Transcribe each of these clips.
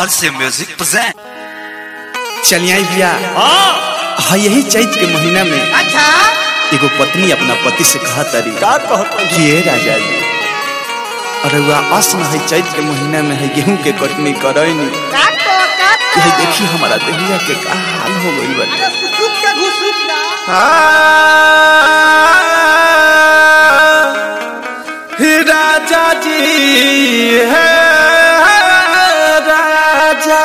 RC Music present. चलिए भैया हाँ यही चैत के महीना में अच्छा एगो पत्नी अपना पति से कहा तारी का कहत कि ए राजा जी अरे वह असन है चैत के महीना में है गेहूं के कटनी करैनी काटो काटो यही देखी हमारा देहिया के का हाल हो गइल बाटे अरे सुसुक के घुसुक ना राजा जी है राजा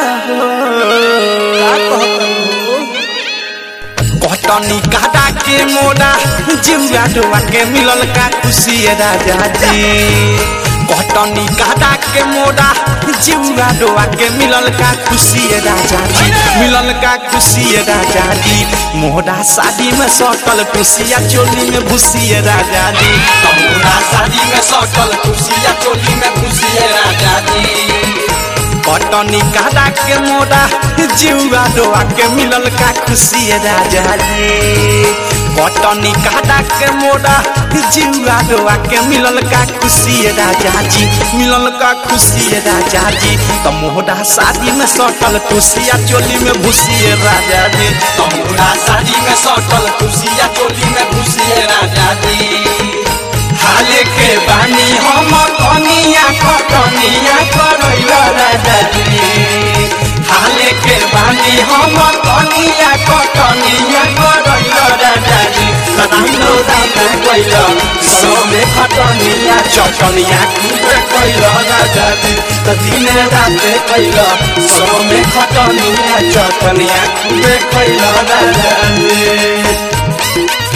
का कहत हो कटनी काटा के मोड़ा जिउआ डोआ के मिलल का खुशी है राजा जी कटनी काटा के मोड़ा जिउआ डोआ के मिलल का खुशी है राजा जी मिलल का खुशी है राजा जी मोड़ा शादी में सटल खुशिया चोली में भूसी है राजा जी मोड़ा शादी में सटल खुशिया चोली में भूसी है राजा जी कटनी काटा के मोड़ा जिउआ डोआ के मिलल का खुशी है राजा जी कटनी काटा के मोड़ा जिउआ डोआ के मिलल का खुशी है राजा जी मिलल का खुशी है राजा जी तो मोड़ा शादी में सटल खुशिया चोली में भूसी है राजा जी तो मोड़ा शादी में सटल खुशिया चोली में भूसी है राजा जी हाले के बानी हम कनिया कटनिया करैल राजा जी हाले के बानी हम कनिया कटनिया करैल राजा जी कदाइलो दाम कैल सोमे खटनिया चटनिया कुबे कैल राजा जी त दिन रात कैल सोमे खटनिया चटनिया कुबे कैल राजा जी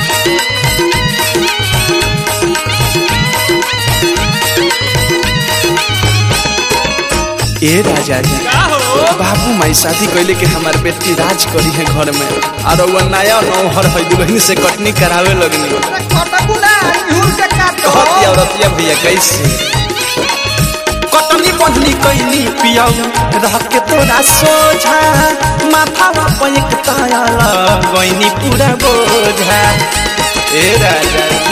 ए राजा जी बाबू माई शादी कैले के हमार बेटी राज करी है घर में और वो नया नौहर है दुल्हन से कटनी करावे लगनी अरे कटबू ना झूल के काटो कहती औरतिया भैया कैसे कटनी बंधनी कैली पियाऊ रह के तोरा सोझा माथा पे एक ताया गईनी पूरा बोझा ए राजा जी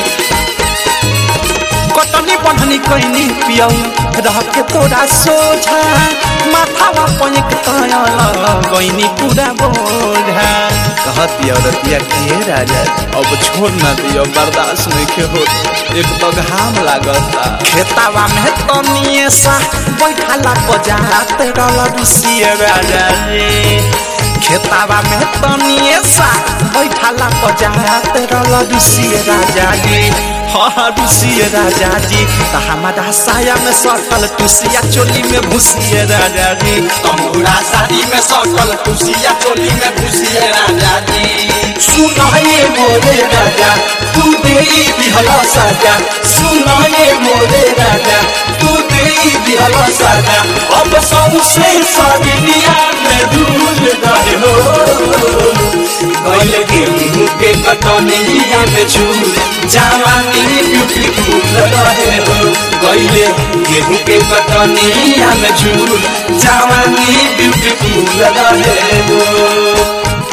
कटनी बंधनी कैनी पियऊ रह के तोरा सोझा माथावा पनिक ताया गईनी पूरा बोझा कहती औरतिया के राजा अब छोड़ ना दियो बर्दाश्त नहीं के हो एक तो घाम लागता खेतावा में तनिए सा बैठाला बजात रल रुसिए राजा रे खेतावा में तनिए सा बैठाला बजात रल रुसिए राजा जी हाँ रुसिए राजा जी त हमारा साया में सटल टुसिया चोली में भूसिए राजा जी तमूरा साड़ी में सटल टुसिया चोली में भूसिए राजा जी सुनाए मोरे राजा तू दे दिहला साजा सुनाए मोरे राजा तू दे दिहला साजा अब सौसे सादिया में धूल गए हो गइल गेहूं के कटनिया में झूल जवानी ब्यूटीफुल रहे हो गइले गेहूं के कटनिया में झूल जवानी ब्यूटीफुल रहे हो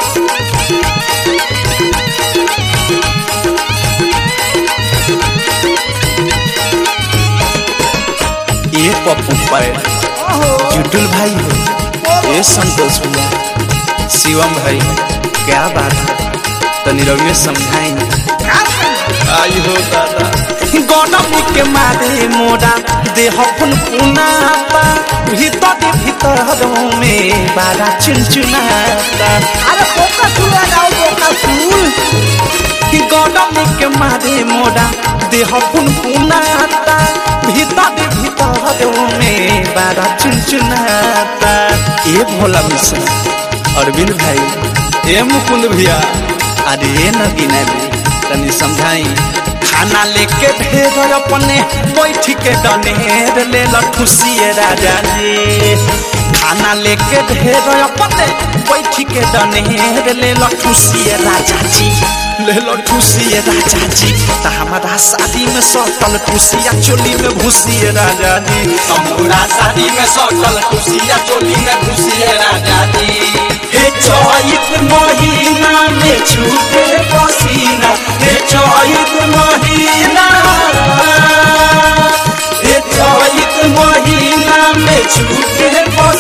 ये पप्पू पर जुटुल भाई हो ये संतोष भैया शिवम भाई क्या बात है तनी रविए समझाएंगे आई हो दादा गौनम के मारे मोरा देह पुन पुनाता भीतर भीतर में बारा चुनचुनाता अरे बोका सुल लगाओ बोका सुल कि गौनम के मारे मोरा देह पुन पुनाता भीतर भीतर में बारा चुनचुनाता ए भोला मिश्रा अरविंद भाई ए मुकुंद भैया अरे ए नगीना भी तनी समझाई खाना लेके ढेर अपने बैठ के डनेर ले खुशिए राजा जी खाना लेके ढेर अपने बैठ के डनेर ले खुशिए राजा जी ले लो खुशिए राजा जी त हमारा शादी में सटल खुशिया चोली में भूसिए राजा जी हमारा शादी में सटल खुशिया चोली में भूसिए राजा जी हे चैत महीना में छूटे पसीना हे चैत महीना हे चैत महीना में छूटे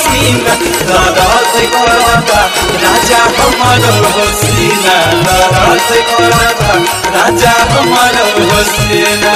हमर हसीना दरद करता राजा हमर हसीना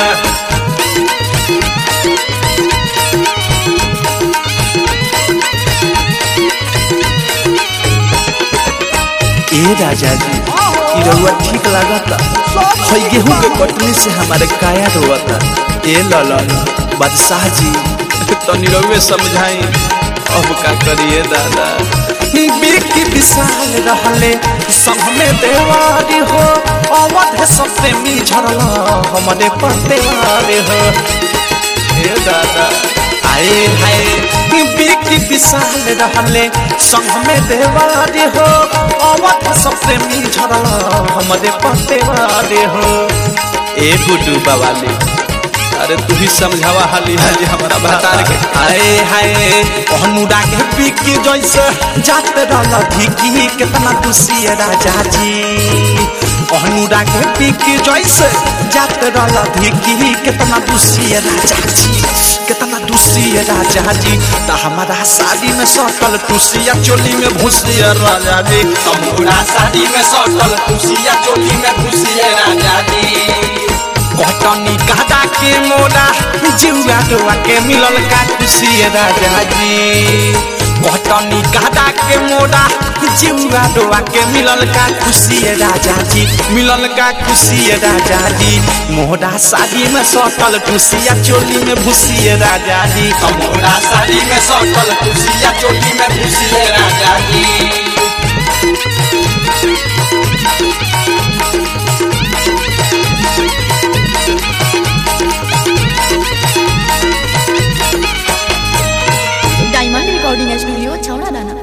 ए राजा जी ई रउआ ठीक लागता हई गेहूं के कटनी से हमारे काया रोता ए ललन बादशाह जी तनी रउए समझाई अब का करिए दादा बिकी विशाल रहले संग में देवारी हो अवध सबसे मी झरल हमारे पतेवारी हो ए दादा आए हाय बिकी विशाल रहले संग में देवारी हो अवध सबसे मी झरल हमारे पतेवारी हो ए गुड्डू बवाली अरे तू ही समझावा हाली हाली हमारा बता के आए हाय अनुरा के बिकी जैसे जात रहल धिकी कितना खुशी है राजा जी अनुरा के बिकी जैसे जात रहल धिकी कितना खुशी है राजा जी कितना दुसी है राजा जी त हमारा शादी में सटल टुसिया चोली में भूसिया राजा जी हमारा शादी में सटल टुसिया चोली में भूसिया राजा जी कटनी कादा के मोरा जिउआ डोआ के मिलल का खुशी है राजा जी कटनी कादा के मोरा जिउआ डोआ के मिलल का खुशी है राजा जी मिलल का खुशी है राजा जी मोहरा शादी में सटल खुशिया चोली में भूसी है राजा जी मोहरा शादी में सटल खुशिया चोली में भूसी है राजा जी डायमंड रिकॉर्डिंग स्टूडियो छौड़ा दाना